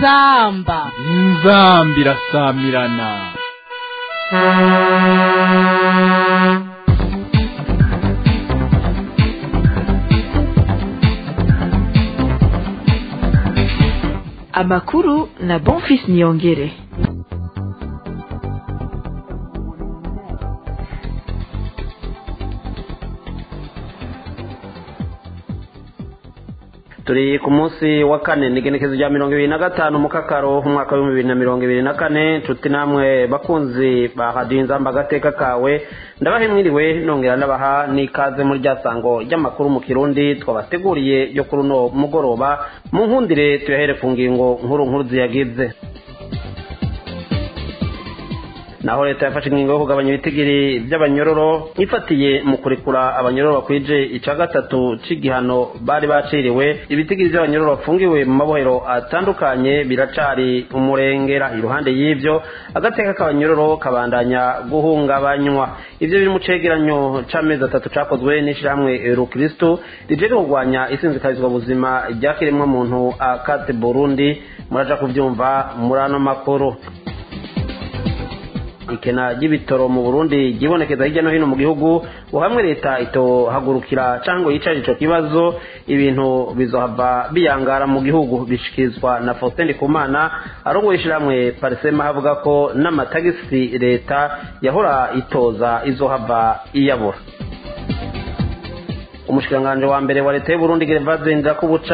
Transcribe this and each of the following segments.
inzamba inzamba irasamirana amakuru na bonfis niyongere turi ku munsi wa kane ni igenekezo rya mirongo ibiri na gatanu mu kakaro umwaka w'ibihumbi bibiri na mirongo ibiri na kane nshuti namwe bakunzi ba radiyo inzamba agateka kawe ndabahe mwiriwe nongera ndabaha n'ikaze muri rya sango ry'amakuru mu kirundi twabateguriye yo kuri uno mugoroba mu nkundire tuyahere ku ngingo nkuru nkuru ziyagize naho leta yafashe ingingo yo kugabanya ibitigiri by'abanyororo ifatiye mu kurekura abanyororo bakwije ica gatatu c'igihano bari baciriwe ibitigiri by'abanyororo bafungiwe mu mabohero atandukanye biracari umurengera iruhande y'ivyo agateka k'abanyororo kabandanya guhungabanywa ivyo biri mu cegeranyo c'amezi atatu cakozwe n'ishirahamwe rukristo rijeje kurwanya isinzikarizwa buzima ryakiremwa muntu akate burundi muraja kuvyumva muri ano makuru ikena ry'ibitoro mu burundi ryibonekeza hirya no hino mu gihugu hamwe leta itohagurukira cyangwa yicara ico kibazo ibintu bizohava biyangara mu gihugu bishikirizwa na faustin ndikumana arongoye ishyirahamwe parisema havuga ko n'amatagisi leta yahora itoza izohava iyabura umushikiranganji wa mbere wa leta y'uburundi gervaze ndirakubuca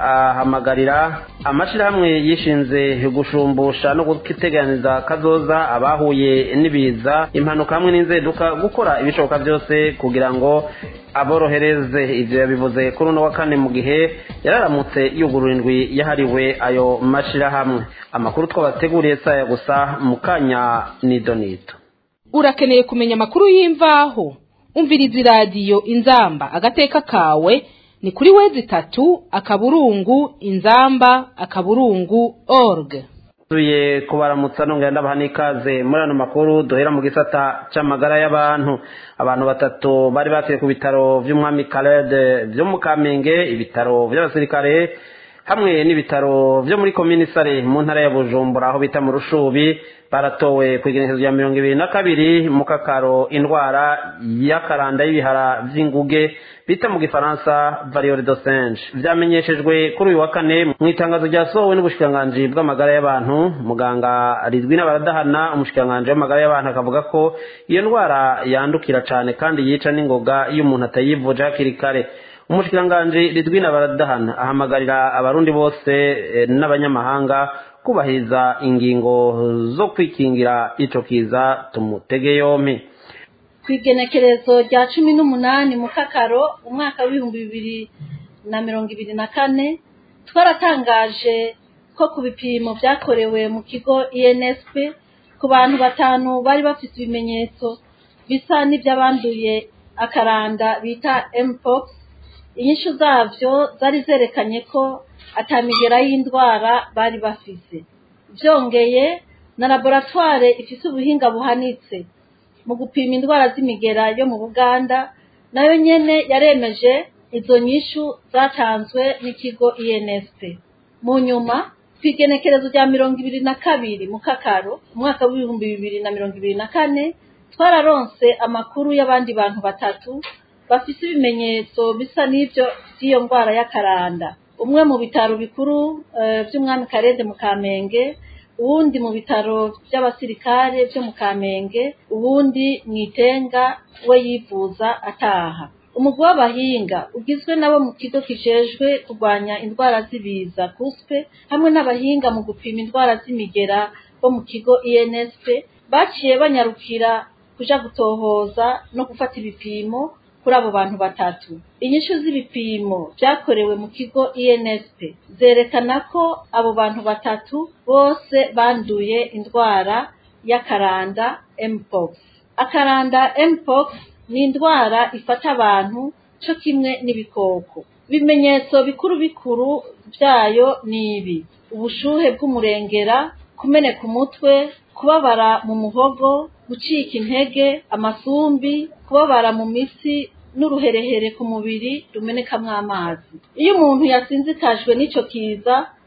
ahamagarira amashirahamwe yishinze gushumbusha no guteganiza kazoza abahuye n'ibiza impanuka hamwe n'inzeduka gukora ibishoboka byose kugira ngo aborohereze ivyo yabivuze kuri uno wa kane mu gihe yararamutse yugurura indwi yahariwe ayo mashirahamwe amakuru twabateguriye saya gusa mu kanya nidonito urakeneye kumenya amakuru y'imvaho umviriza iradiyo inzamba agateka kawe ni kuri wezi itatu akaburungu inzamba akaburungu org tuye kubaramutsa nongera ndabaha n'ikaze muri ano makuru duhera mu gisata c'amagara y'abantu abantu batatu bari bakiriye ku bitaro vy'umwami karede vyo mu kamenge ibitaro vy'abasirikare hamwe n'ibitaro vyo muri komini sare mu ntara ya bujumbura aho bita mu rushubi baratowe ku igenekezo rya mirongo ibiri na kabiri mu kakaro indwara y'akaranda y'ibihara vy'inguge bita mu gifaransa variole de singe vyamenyeshejwe kuri uyu wa kane mu itangazo ryasohowe n'ubushikiranganji bw'amagara y'abantu muganga ridwi n'abaradahana umushikiranganji w'amagara y'abantu akavuga ko iyo ndwara yandukira cane kandi yica n'ingoga iyo umuntu atayivuje hakiri kare umushikiranganji ridwina baradahana ahamagarira abarundi bose n'abanyamahanga kubahiriza ingingo zo kwikingira ico kiza tumutege yompi ku igenekerezo rya cumi n'umunani mu kakaro umwaka w'ibihumbi bibiri na mirongo ibiri na kane twaratangaje ko ku bipimo byakorewe mu kigo insp ku bantu batanu bari bafite ibimenyetso bisa n'iby'abanduye akaranda bita mpox inyishu zabyo zari zerekanye ko atamigera y'indwara bari bafise byongeye na laboratware ifite ubuhinga buhanitse mu gupima indwara z'imigera yo mu buganda nayo nyene yaremeje izo nyishu zatanzwe n'ikigo insp mu nyuma ku igenekerezo rya mirongo ibiri na kabiri mu kakaro umwaka w'ibihumbi bibiri na mirongo ibiri na kane twararonse amakuru y'abandi bantu batatu bafise ibimenyetso bisa n'ibyo by'iyo ndwara y'akaranda umwe mu bitaro bikuru by'umwami karede mu kamenge uwundi mu bitaro by'abasirikare byo mu kamenge uwundi mu itenga we yivuza ataha umugwi w'abahinga ugizwe nabo mu kigo kijejwe kurwanya indwara z'ibiza kuspe hamwe n'abahinga mu gupima indwara z'imigera bo mu kigo insp baciye banyarukira kuja gutohoza no gufata ibipimo kuri abo bantu batatu inyishu z'ibipimo byakorewe mu kigo insp zerekana ko abo bantu batatu bose banduye indwara y'akaranda mpox akaranda mpox ni indwara ifata abantu cyo kimwe n'ibikoko ibimenyetso bikuru bikuru byayo ni ibi ubushuhe bw'umurengera kumeneka umutwe kubabara mu muhogo gucika intege amasumbi kubabara mu mitsi n'uruherehere ku mubiri rumenekamo amazi iyo umuntu yasinzikajwe n'icyo kiza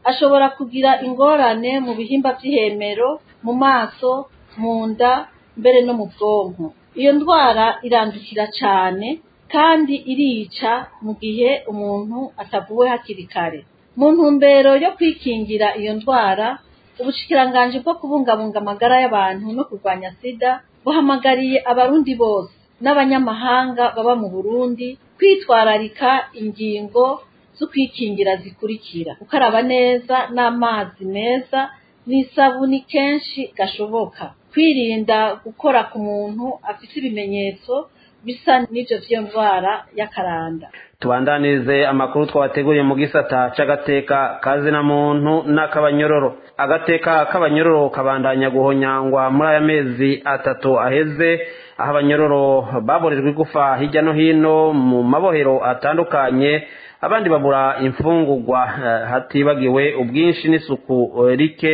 ashobora kugira ingorane mu bihimba by'ihemero mu maso mu nda mbere no mu bwonko iyo ndwara irandukira cyane kandi irica mu gihe umuntu atavuwe hakiri kare mu ntumbero yo kwikingira iyo ndwara ubushikiranganji bwo kubungabunga amagara y'abantu no kurwanya sida buhamagariye abarundi bose n'abanyamahanga baba mu burundi kwitwararika ingingo zo kwikingira zikurikira gukaraba neza n'amazi meza n'isabuni kenshi gashoboka kwirinda gukora ku muntu afite ibimenyetso bisa n'ibyo by'iyo ndwara y'akaranda tubandanirize amakuru twabateguriye mu gisata c'agateka kazina muntu n'akabanyororo agateka k'abanyororo kabandanya guhonyangwa muri aya mezi atatu aheze aho abanyororo baborejwe igufa hirya no hino mu mabohero atandukanye abandi babura imfungurwa hatibagiwe ubwinshi n'isuku rike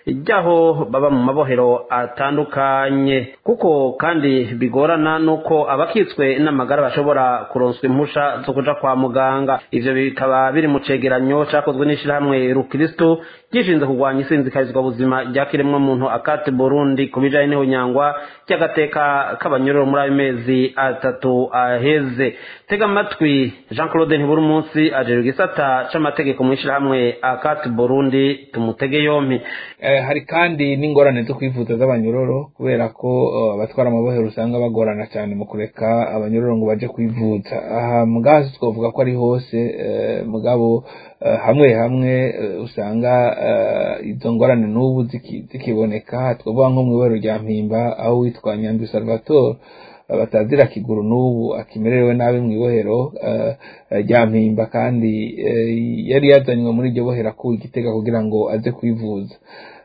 ryaho baba mu mabohero atandukanye kuko kandi bigorana nuko abakitswe n'amagara bashobora kuronswa impusha zo kuja kwa muganga ivyo bikaba biri mu cegeranyo cakozwe n'ishirahamwe rukristo gishinzwe kurwanya isinzikarizwa buzima rya kiremwa muntu akate burundi ku bijanye n'ihunyangwa ry'agateka k'abanyororo muri ayo mezi atatu aheze tega amatwi jean claude ntiburi umunsi ajejwe igisata c'amategeko mw'ishirahamwe akate burundi tumutege yompi hari kandi n'ingorane zo kwivuza z'abanyororo kubera ko abatwara amabohero usanga bagorana cyane mu kureka abanyororo ngo baje kwivuza aha mugazi twavuga ko ari hose mugabo hamwe hamwe usanga izo ngorane n'ubu zikiboneka twavuga nko mu ibaro rya mpimba aho witwa nyandwi salvatore batazira kiguru n'ubu akimerewe nabi mu ibohero rya mpimba kandi yari yazanywe muri iryo bohero akuwe igitega kugira ngo aze kwivuza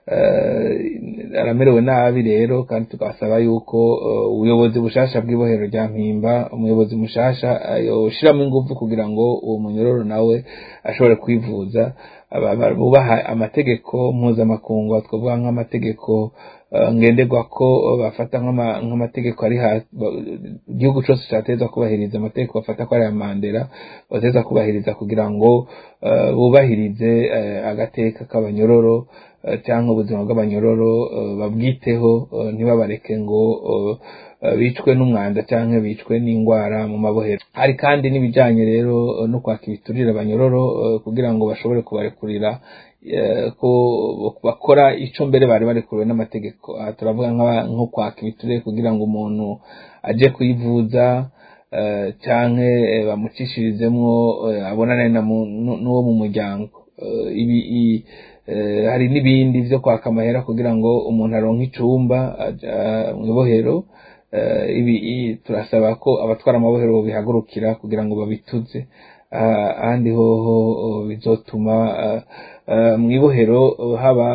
aramerewe nabi rero kandi tugasaba yuko ubuyobozi bushasha bw'ibohero rya mpimba umuyobozi mushasha yoshiramo ingufu kugira ngo uwo munyororo nawe ashobore kwivuza bubaha amategeko mpuzamakungu twavuga nk'amategeko ngenderwa ko bafata nk'amategeko ari igihugu cyose cyateza kubahiriza amategeko bafata ko ari aya mandela bateza kubahiriza kugira ngo bubahirize agateka k'abanyororo cyangwa ubuzima bw'abanyororo babwiteho ntibabareke ngo bicwe n'umwanda cyangwa bicwe n'indwara mu mabohero hari kandi n'ibijyanye rero no kwaka ibiturire abanyororo kugira ngo bashobore kubarekurira ko bakora icyo mbere bari barekuriwe n'amategeko aha turavuga nko kwaka ibiturire kugira ngo umuntu ajye kuyivuza cyangwa bamucishirizemo abonane n'uwo mu muryango ibi hari n'ibindi byo kwaka amahera kugira ngo umuntu aronke icumba mu ibohero ibi turasaba ko abatwara amabohero bihagurukira kugira ngo babituze ahandi hoho bizotuma mu ibohero haba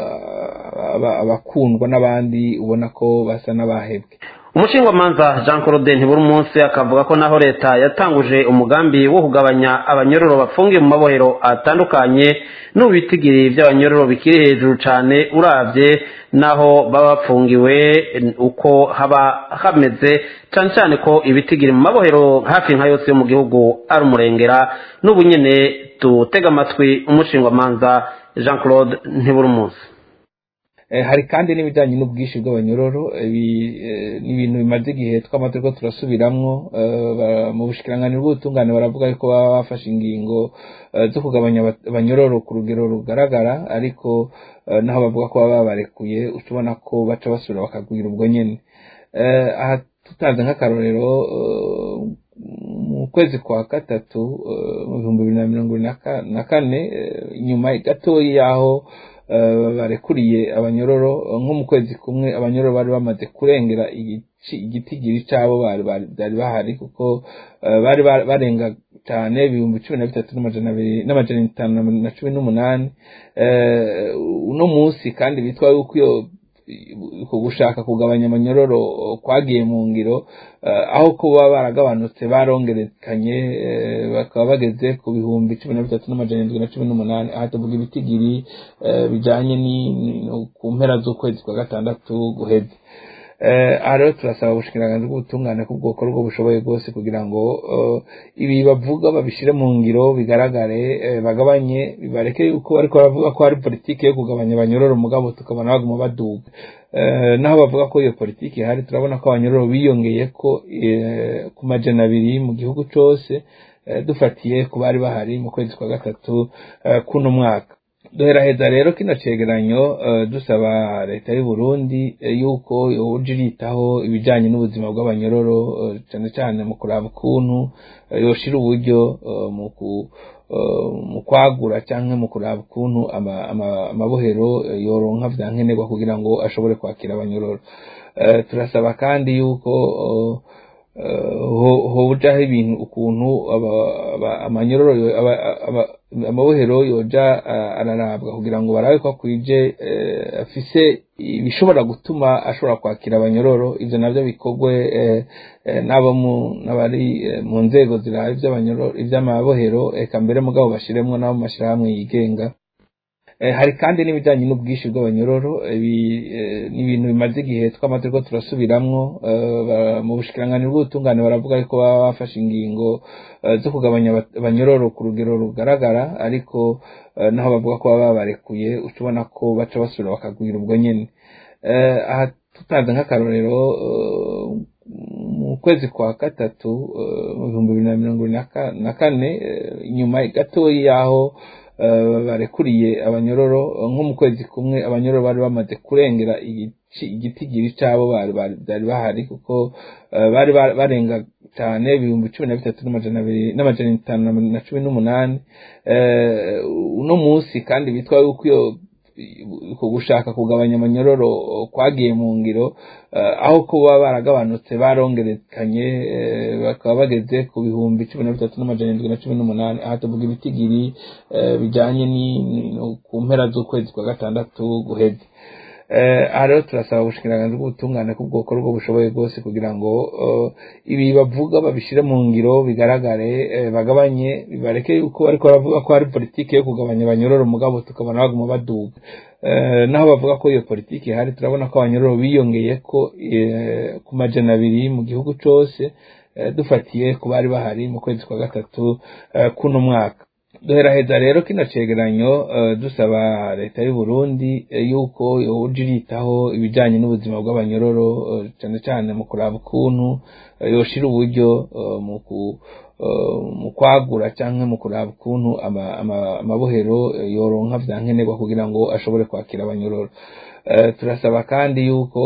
abakundwa n'abandi ubona ko basa n'abahebwe umushingamanza jean claude ntiburi umunsi akavuga ko naho leta yatanguje umugambi wo kugabanya abanyororo bafungiye mu mabohero atandukanye n'ubitigiri by'abanyororo bikiri hejuru cyane urabye naho baba bapfungiwe uko haba hameze cyane cyane ko ibitigiri mu mabohero hafi nka yose yo mu gihugu ari umurengera n'ubu nyine tutega amatwi umushingamanza jean claude ntiburi umunsi hari kandi n'ibijyanye n'ubwinshi bw'abanyororo ibi ni ibintu bimaze igihe twamaze ko turasubiramwo mu bushikiranganiro bw'ubutungane baravuga ko baba bafashe ingingo zo kugabanya abanyororo ku rugero rugaragara ariko naho bavuga ko baba babarekuye ubona ko baca basubira bakagwira ubwo nyine aha tutanze nk'akarorero mu kwezi kwa gatatu mu bihumbi bibiri na mirongo na kane nyuma gatoya y'aho barekuriye abanyororo nko mu kwezi kumwe abanyororo bari bamaze kurengera igitigiri cyabo bari bahari kuko bari barenga cyane ibihumbi cumi na bitatu n'amajana itanu na cumi n'umunani uno munsi kandi bitwa yuko iyo ku gushaka kugabanya amanyororo kwagiye mu ngiro aho kuba baragabanutse barongerekanye bakaba bageze ku bihumbi cumi na bitatu n'amajana indwi na cumi n'umunani aha tuvuga ibitigiri bijyanye ku mpera z'ukwezi kwa gatandatu guheze aha rero turasaba ubushikiranganji bw'ubutungane ko bwokora ubwo bushoboye bwose kugira ngo ibi bavuga babishyire mu ngiro bigaragare bagabanye bibareke yuko ariko baravuga ko hari politiki yo kugabanya abanyororo mugabo tukabona baguma baduga naho bavuga ko iyo politiki ihari turabona ko abanyororo biyongeye ko ku majana abiri mu gihugu cyose dufatiye ku bari bahari mu kwezi kwa gatatu kuno mwaka duheraheza rero kino cegeranyo dusaba leta y'u Burundi yuko yoja iritaho ibijanye n'ubuzima bw'abanyororo cyane cyane mu kuraba ukuntu yoshira uburyo mu kwagura cyangwa mu kuraba ukuntu amabohero yoronka vya nkenerwa kugira ngo ashobore kwakira abanyororo turasaba kandi yuko hojaho ibintu ukuntu amanyororo amabohero yoja ararabwa kugira ngo barabe ko akwije afise ibishobora gutuma ashobora kwakira abanyororo ivyo navyo bikorwe n'abo n'abari mu nzego ziraba ivy'amabohero eka mbere mugabo bashiremwo n'abo mu mashirahamwe yigenga hari kandi n'ibijyanye n'ubwinshi bw'abanyororo ibi ni ibintu bimaze igihe twamaze ko turasubiramwo mu bushikiranganji bw'ubutungane baravuga ko baba bafashe ingingo zo kugabanya abanyororo ku rugero rugaragara ariko naho bavuga ko baba babarekuye uca ubona ko baca basubira bakagwira ubwo nyine aha tutanze nk'akarorero mu kwezi kwa gatatu mu bihumbi bibiri na mirongo na kane nyuma gatoya y'aho barekuriye abanyororo nko mu kwezi kumwe abanyororo bari bamaze kurengera igitigiri cyabo bari bahari kuko bari barenga cyane ibihumbi cumi na bitatu n'amajana abiri n'amajana itanu na cumi n'umunani uno munsi kandi bitwa yuko iyo ku gushaka kugabanya amanyororo kwagiye mu ngiro aho kuba baragabanutse barongerekanye bakaba bageze ku bihumbi cumi na bitatu n'amajana indwi na cumi n'umunani aha tuvuga ibitigiri bijyanye ku mpera z'ukwezi kwa gatandatu guheze aha rero turasaba ubushikiranganji bw'ubutungane ko bwokora ubwo bushoboye bwose kugira ngo ibi bavuga babishyire mu ngiro bigaragare bagabanye bibareke yuko ariko baravuga ko hari politiki yo kugabanya abanyororo mugabo tukabona baguma baduga naho bavuga ko iyo politiki ihari turabona ko abanyororo biyongeye ko ku majana abiri mu gihugu cyose dufatiye ku bari bahari mu kwezi kwa gatatu kuno mwaka duheraheza rero kino cegeranyo dusaba leta y'u Burundi yuko yoja iritaho ibijanye n'ubuzima bw'abanyororo cyane cyane mu kuraba ukuntu yoshira uburyo mu kwagura cyangwa mu kuraba ukuntu amabohero yoronka vya nkenerwa kugira ngo ashobore kwakira abanyororo turasaba kandi yuko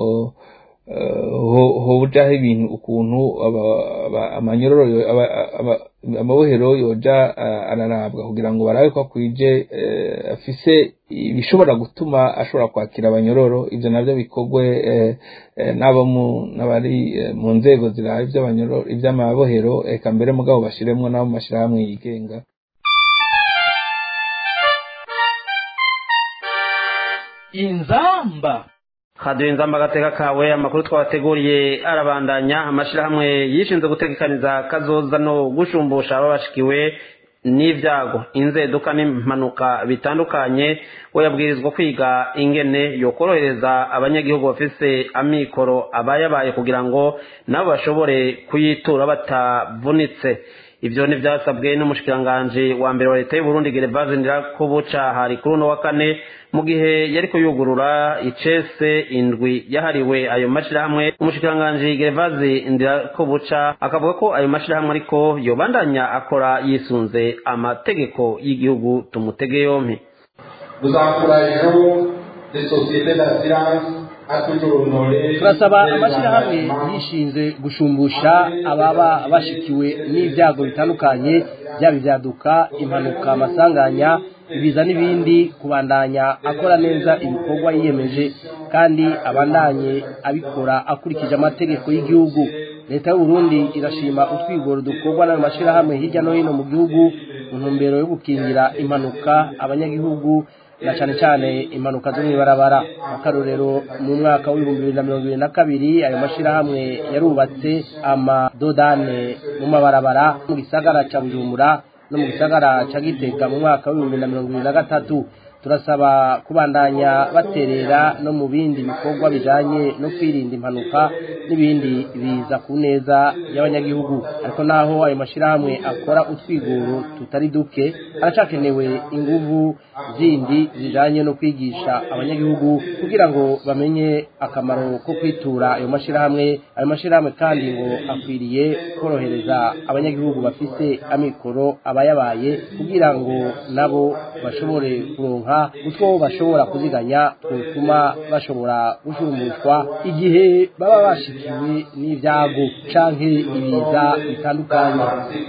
hojaho ibintu ukuntu amanyororo amabohero yoja ararabwa kugira ngo barabe ko akwije afise ibishobora gutuma ashobora kwakira abanyororo ivyo navyo bikorwe n'abo n'abari mu nzego ziraba ivy'amabohero eka mbere mugabo bashiremwo n'abo mu mashirahamwe yigenga inzamba kaduha inzamba agateka kawe amakuru twabateguriye arabandanya amashyirahamwe yishinzwe gutegekaniza kazoza no gushumbusha ababashikiwe n'ibyago inzeduka n'impanuka bitandukanye we yabwirizwa kwiga ingene yokorohereza abanyagihugu bafise amikoro abayabaye kugira ngo nabo bashobore kuyitura batavunitse ibyo ntibyasabwe n'umushikiranganji wa mbere wa leta y'uburundi gervaze ndirakubuca hari kuri uno wa kane mu gihe yari kuyugurura icese indwi yahariwe ayo mashyirahamwe umushikiranganji gervaze ndirakubuca akavuga ko ayo mashyirahamwe ariko yobandanya akora yisunze amategeko y'igihugu tumutege yompi turasaba amashyirahamwe yishinze gushumbusha ababa bashikiwe n'ibyago bitandukanye byaba ibyaduka impanuka amasanganya ibiza n'ibindi kubandanya akora neza ibikorwa yiyemeje kandi abandanye abikora akurikije amategeko y'igihugu leta y'uburundi irashima utwigoro dukorwa n'ayo mashyirahamwe hirya no hino mu gihugu mu ntumbero yo gukingira impanuka abanyagihugu na cyane cyane impanuka zo mw'ibarabara akarorero mu mwaka w'ibihumbi bibiri na mirongo ibiri na kabiri ayo mashyirahamwe yarubatse amadodane mu mabarabara mu gisagara cya bujumbura no mu gisagara cya gitega mu mwaka w'ibihumbi na mirongo ibiri na gatatu turasaba kubandanya baterera no mu bindi bikorwa bijanye no kwirinda impanuka n'ibindi biza ku neza y'abanyagihugu ariko naho ayo mashirahamwe akora utwigoro tutari duke haracakenewe inguvu zindi zijanye no kwigisha abanyagihugu kugira ngo bamenye akamaro ko kwitura ayo mashirahamwe ayo mashirahamwe kandi ngo akwiriye korohereza abanyagihugu bafise amikoro abayabaye kugira ngo nabo bashobore kuronka utwo bashobora kuziganya twotuma bashobora gushumushwa igihe baba bashikiwe n'ibyago canke ibiza bitandukanye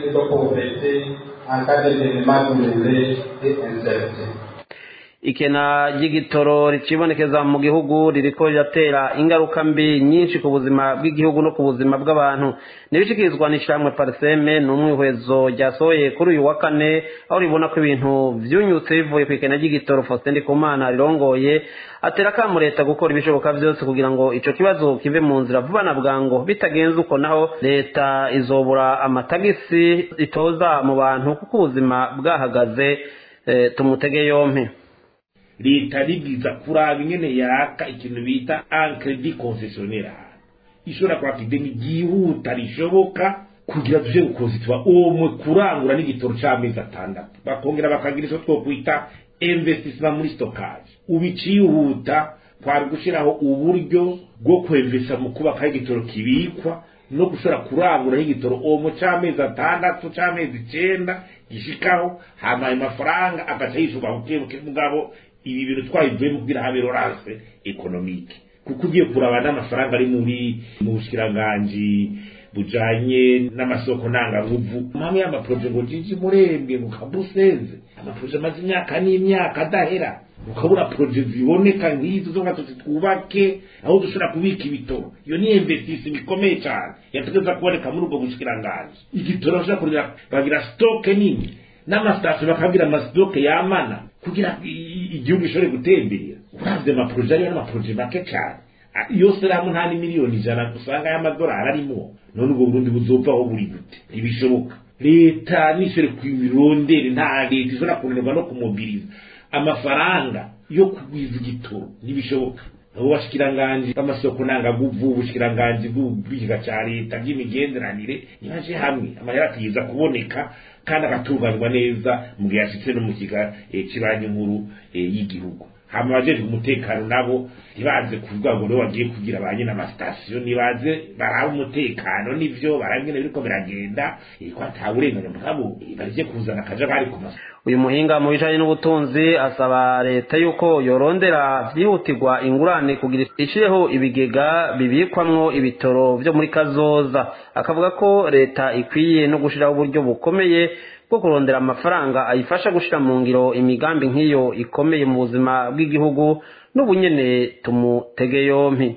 ikena ry'igitoro ricibonekeza mu gihugu ririko riratera ingaruka mbi nyinshi ku buzima bw'igihugu no ku buzima bw'abantu nibishikirizwa n'ishyirahamwe pariseme ni umwihwezo ryasohoye kuri uyu wa kane aho ribona ko ibintu vyunyutse bivuye ku ikena ry'igitoro faustin ndikumana rirongoye atera akamu leta gukora ibishoboka vyose kugira ngo ico kibazo kive mu nzira vuba na bwango bitagenze uko naho leta izobura amatagisi itoza mu bantu kuko ubuzima bwahagaze eh, tumutege yompi leta ribwiza kuraba ingene yaka ikintu bita encredi concessionnaire ishobora kwaka ideni ryihuta rishoboka kugira tuje gukonstituwa umwe kurangura n'igitoro c'amezi atandatu bakongera bakagira ico twokwita investissement muri stockage ubicihuta kwari gushiraho uburyo bwo kwemvesa mu kubakaho igitoro kibikwa no gushobora kuranguraho igitoro umwe c'amezi atandatu c'amezi icenda gishikaho hama ayo mafaranga agaca yishuka bukebuke mugabo ibi bintu twabivuyemo kugira habe lorance ekonomike kuko ugiye kuraba n'amafaranga ari muri mu bushikiranganji bujanye n'amasoko ntangabuvu mpamwe y'amaproje ngo jiji murembwe ngo kabusenze amaproje amaze imyaka n'imyaka adahera ukabura proje ziboneka nk'izo zo ngatuzi twubake aho dushobora kubika ibitoro iyo ni investisi bikomeye cyane yategeza kuboneka muri ubwo bushikiranganji igitoro bashobora kurira bagira stoke nini n'amasitasiyo bakabwira amasitoke yamana kugira igihugu gishobore gutemberera uravye amaproje ariyo n'amaproje make cyane yose hamwe nta n'imiliyoni ijana usanga y'amadolari arimo none ubwo burundi buzovaho buri gute ntibishoboka leta nishobore kwibirondere nta leta ishobora kunanirwa no kumobiriza amafaranga yo kugwiza igitoro ntibishoboka abo bashikiranganji b'amasoko ntangaguvu ubushikiranganji bw'ubwiga ca leta bw'imigenderanire nibaje hamwe amahera akiza kuboneka kandi agatunganywa neza mu gihe yashitse no mu kiga cy'ibanki nkuru y'igihugu hama abajejwe umutekano nabo ntibaze kuvuga ngo nibo bagiye kugira ba nyine amasitasiyo nibaze baraba umutekano n'ivyo baraba ingene biriko biragenda ko ata burenganyo bwabo barije kuzana akajagari ku maso uyu muhinga mu bijanye n'ubutunzi asaba leta yuko yorondera vyihutirwa ingurane kugira ishireho ibigega bibikwamwo ibitoro vyo muri kazoza akavuga ko leta ikwiye no gushiraho uburyo bukomeye bwo kurondera amafaranga ayifasha gushira mu ngiro imigambi nk'iyo ikomeye mu buzima bw'igihugu n'ubunyene tumutege yompi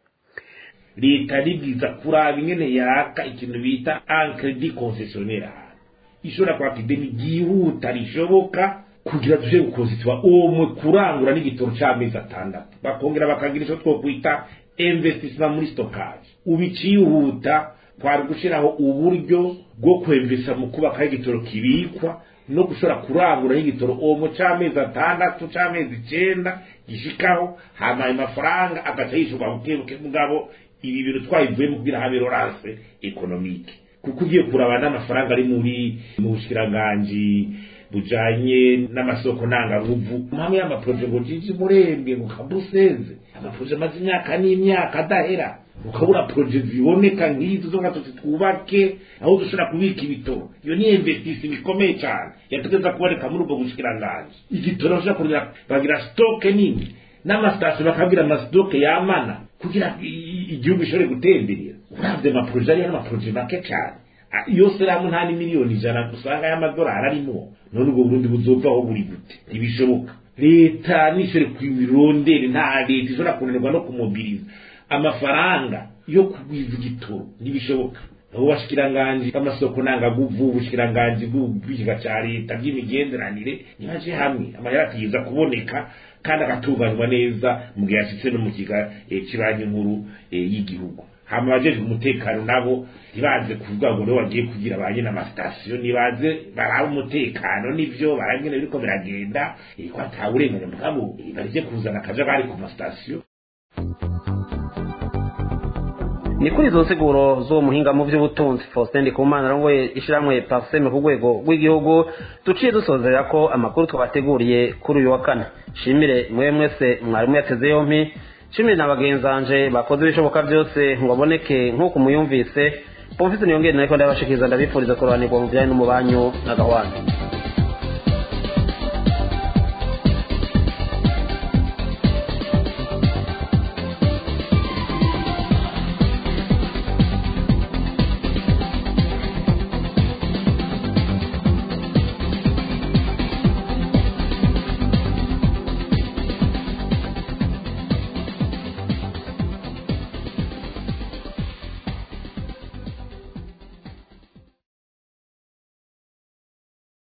leta ribwiza kuraba ingene yaka ikintu bita encredi concessionnaire ishobora kwaka ideni ryihuta rishoboka kugira tuje gukonstituwa umwe kurangura n'igitoro c'amezi atandatu bakongera bakagira ico twokwita investissement muri stockage ubicihuta kwari gushiraho uburyo bwo kwemvesa mu kubakaho igitoro kibikwa no gushobora kuranguraho igitoro umwe c'amezi atandatu c'amezi icenda gishikaho hama ayo mafaranga agaca yishuka bukebuke mugabo ibi bintu twabivuyemo kugira habe lorance ekonomike kuko ugiye kuraba n'amafaranga ari muri mu bushikiranganji bujanye n'amasoko ntangabuvu mpamwe y'amaproje ngo jiji murembwe ngo kabusenze amaproje amaze imyaka n'imyaka adahera ukabura proje ziboneka nk'izo zo ngatuzi twubake aho dushobora kubika ibitoro iyo ni investisi bikomeye cyane yategeza kuboneka muri ubwo bushikiranganji igitoro bashobora kurira bagira stoke nini n'amasitasiyo bakabwira amasitoke yamana kugira igihugu gishobore gutemberera uravye amaproje ariyo n'amaproje make cyane yose hamwe nta n'imiliyoni ijana usanga y'amadolari arimo none ubwo burundi buzovaho buri gute ntibishoboka leta nishobore kwibirondere nta leta ishobora kunanirwa no kumobiriza amafaranga yo kugwiza igitoro ntibishoboka abo bashikiranganji b'amasoko ntangaguvu ubushikiranganji bw'ubwiga ca leta bw'imigenderanire nibaje hamwe amahera akiza kuboneka kandi agatunganywa neza mu gihe yashitse no mu kiga cy'ibanki nkuru y'igihugu hama abajeje umutekano nabo ntibaze kuvuga ngo nibo bagiye kugira ba nyine amasitasiyo nibaze baraba umutekano n'ivyo barangene biriko biragenda eh, ko ata burenganyo bwabo eh, barije kuzana akajagari ku masitasiyo ni kuri izo nsiguro z'uwo muhinga mu by'ubutunzi faustin ndikumana arongoye ishyirahamwe parseme ku rwego rw'igihugu duciye dusozera ko amakuru twabateguriye kuri uyu wa kane shimire mwe mwese mwarimu yateze yompi shimire na bagenzanje bakoze ibishoboka byose ngo aboneke nk'uko muyumvise pomfisi niyongere nariko ndabashikiriza ndabifuriza kurobanirwa mu bijyanye n'umubanyu n'agahwana